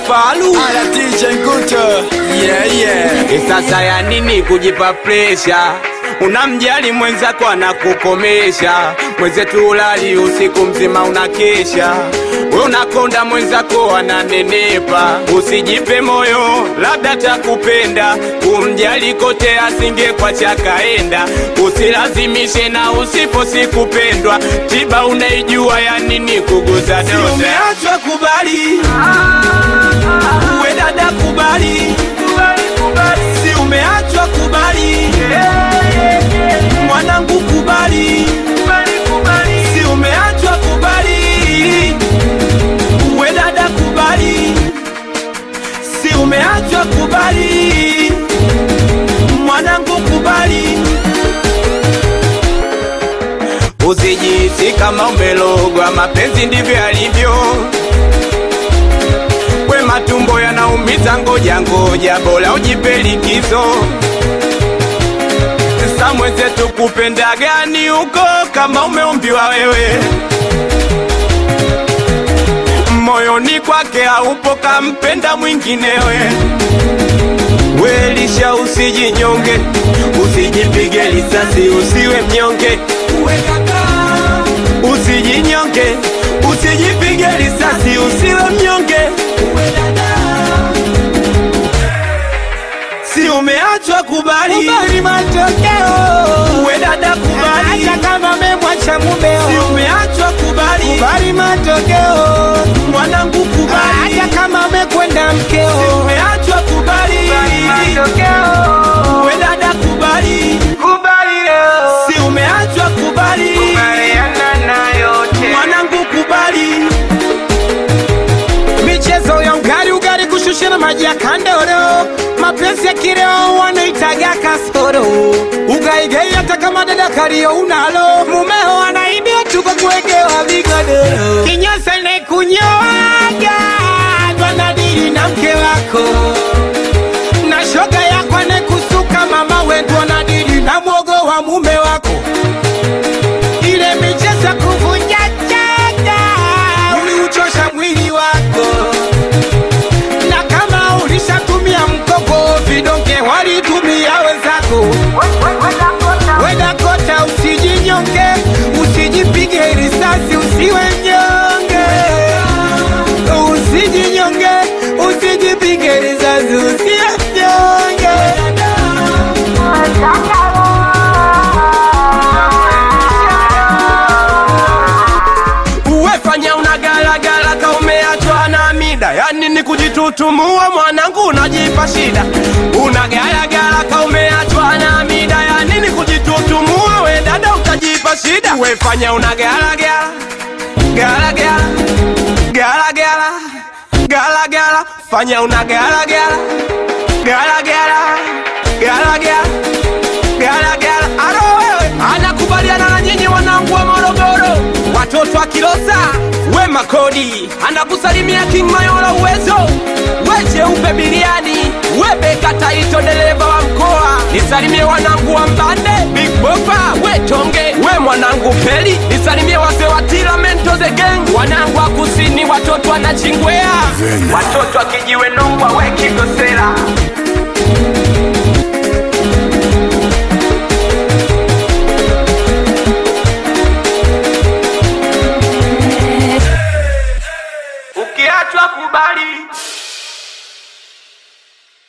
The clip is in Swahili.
Falu Ala DJ Nguto Yeah yeah E sasa ya nini kujipa presha? Unamjali mwenzako anakukomesha, mwenzetu ulali usiku mzima unakesha, we unakonda mwenzako ananenepa. Usijipe moyo, labda takupenda, kumjali kote asingekwacha kaenda. Usilazimishe na usipo sikupendwa, tiba unaijua ya nini kuguza Si donda. umeachwa kubali Uwe dada kubali Si umeachwa kubali Mwanangu kubali Si umeachwa kubali Uwe dada kubali Si umeachwa kubali Mwanangu kubali Usijihisi kama umelogwa, mapenzi ndivyo yalivyo. We matumbo yanaumiza, ngoja ngoja, bora ujipe likizo. Sasa mwenzetu kupenda gani huko kama umeumbiwa wewe? Moyoni kwake haupo, kampenda mwinginewe. Welisha, usijinyonge, usijipige risasi, usiwe mnyonge. Usijinyonge, usijipige risasi, usiwe mnyonge. Si umeachwa kubali Kubali matokeo Uwe dada kubali hata kama memwacha mumeo. Si umeachwa kubali Kubali matokeo Mwanangu kubali hata kama mekwenda mkeo. Umeachwa kubali Uwe dada kubali Si umeachwa kubali Mwanangu kubali Michezo ya ugari ugari kushushana maji ya kandoro, mapenzi ya kireo wanaitaga kasoro. Ugaigai hata kama dada kario unalo, mumeo anaibia tuko kuwekewa vigodoro. Kinyasa nekunyoaga twanadili na mke wako na shoga yako anekusuka mama wetu anadili na mwogo wa mume wako ile michezo ya kuvunja chaga uliuchosha mwili wako, na kama ulishatumia mkopo, vidonge walitumia wenzako. Wenda kota, usijinyonge, usijipige risasi, usiwe mnyonge, usijinyonge, usijipige risasi, usiwe mnyonge. Uwefanya unagalagala ka umeachwa na mida, yani ni kujitutumua mwanangu, unajipa shida. Unagalagala ka umeachwa na mida, yani ni kujitutumua, we dada utajipa shida. Uwefanya unagalagala galagala galagala galagala, fanya unagalagala galagala galagala galagala. Aro wewe anakubaliana na nyinyi wanangu wa Morogoro, watoto wa Kilosa, we Makodi anakusalimia King Mayola uwezo, we Cheupe Biliani, we Beka Taito dereva wa mkoa, nisalimie wanangu wa Mbande, Big Bopa, we Tonge, we mwanangu Peli, nisalimie wazee wa Tilamento the Gang, wanangu wa kusini, watoto wa Nachingwea, watoto wa Kijiwe Nongwa, we Kigosera. Ukiachwa kubali